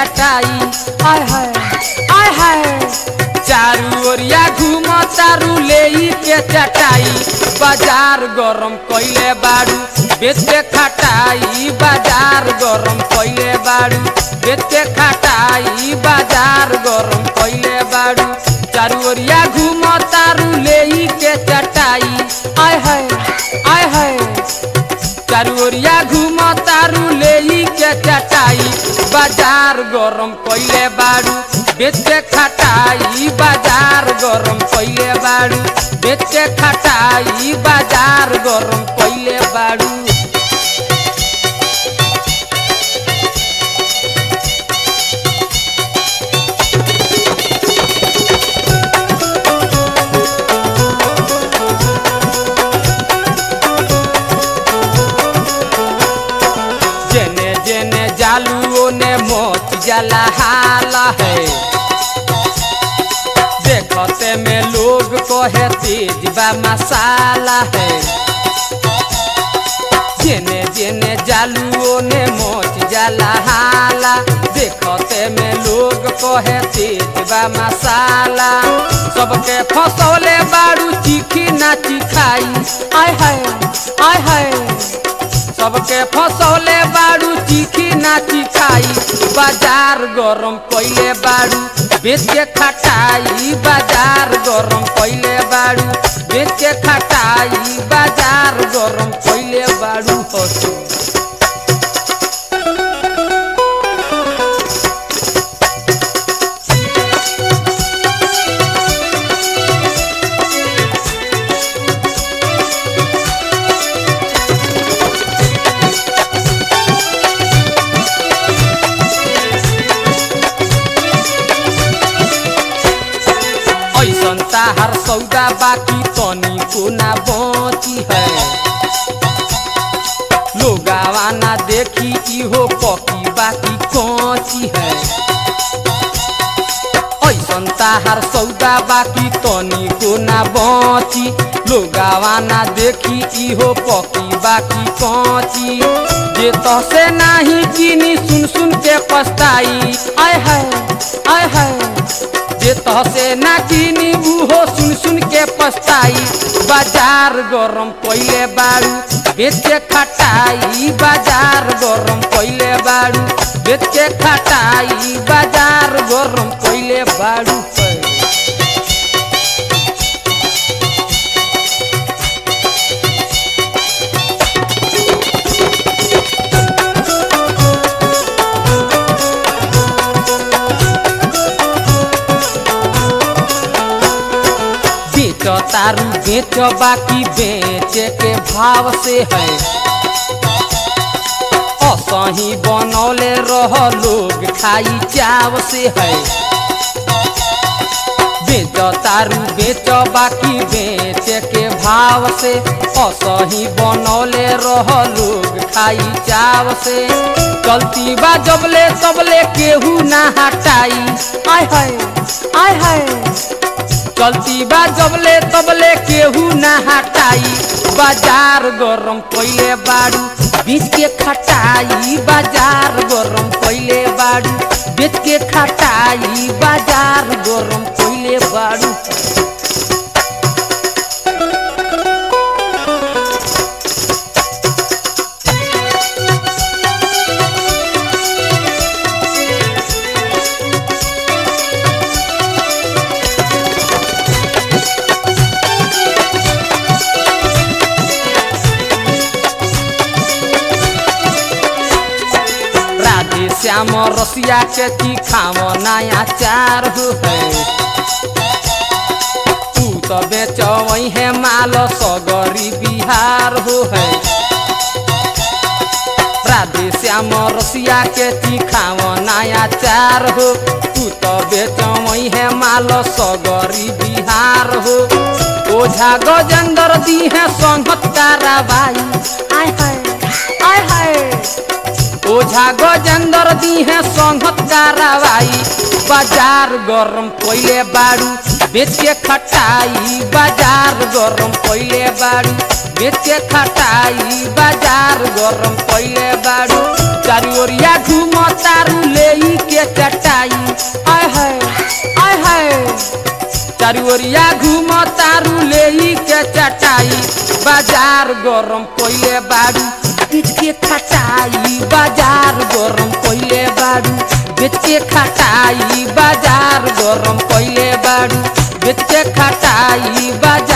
चटाई आय हाय आय हाय चारू ओरिया घूम तारू ले के चटाई बाजार गरम कइले बाड़ू बेचे खटाई बाजार गरम कइले बाड़ू बेचे खटाई बाजार गरम कइले बाड़ू चारू ओरिया घूम तारू ले के चटाई आय हाय आय हाय चारू ओरिया घूम तारू ले के चटाई बाजार गरम कइले बाड़ू बेचे खटाई बाजार गरम कइले बाड़ू बेचे खटाई बाजार गरम कइले बाड़ू जेने जेने जालू ओने मोच जला हाला है देखते में लोग कहे तेज बा मसाला है जेने जेने जालू ओने मोच जला हाला देखते में लोग कहे तेज बा मसाला सबके फसौले बाड़ू चीखी ना चिखाई आय हाय आय हाय सबके फसौले बाड़ू चीखी ना चिखाई बाजार गरम कइले बाड़ू बेच के खटाई बाजार गरम कइले बाड़ू बेच के खटाई बाजार गरम कइले बाड़ू हसू ऐसन ताहार सौदा बाकी तनी को ना बची है लोगावा ना देखी इहो पकी बाकी कची है ऐसन ताहार सौदा बाकी तनी को ना बची लोगावा ना देखी इहो पकी बाकी कची जे तसे नाही चीनी सुन सुन के पछताई आय है आय है जे तहसे ना किनी उहो सुन सुन के पछताई बाजार गरम कइले बाड़ू बेचे खटाई बाजार गरम कइले बाड़ू बेचे खटाई बाजार गरम कइले बाड़ू बेच तारू बेच बाकी बेचे के भाव से है असही बनौले रह लोग खाई चाव से है बेच तारू बेच बाकी बेचे के भाव से असही बनौले रह लोग खाई चाव से चलती बा जबले तबले केहू ना हटाई आय हाय आय हाय चलती बा जबले तबले केहू ना हटाई बाजार गरम कइले बाड़ू बीच के खटाई बाजार गरम कइले बाड़ू बेच के खटाई बाजार गरम कइले बाड़ू राधे श्याम रसिया के तीखाव नया चार हो है तू तो बेच है माल सगरी बिहार हो है राधे श्याम रसिया के तीखाव नया चार हो तू तो बेच है माल सगरी बिहार हो ओझा गजेंद्र दी है संगत तारा बाई आय हाय आय हाय ओझा गजेंद्र दी है संगत कार्रवाई बाजार गरम कोइले बाड़ू बेच के खटाई बाजार गरम कोइले बाड़ू बेच के खटाई बाजार गरम कोइले बाड़ू चारू ओरिया घूम तारू ले के चटाई आय है आय है चारू ओरिया घूम तारू ले के चटाई बाजार गरम कोइले बाड़ू बेच के खटाई बाजार गरम कोइले बाड़ू बेच के खटाई बाजार गरम कोइले बाड़ू बेच के खटाई बाजार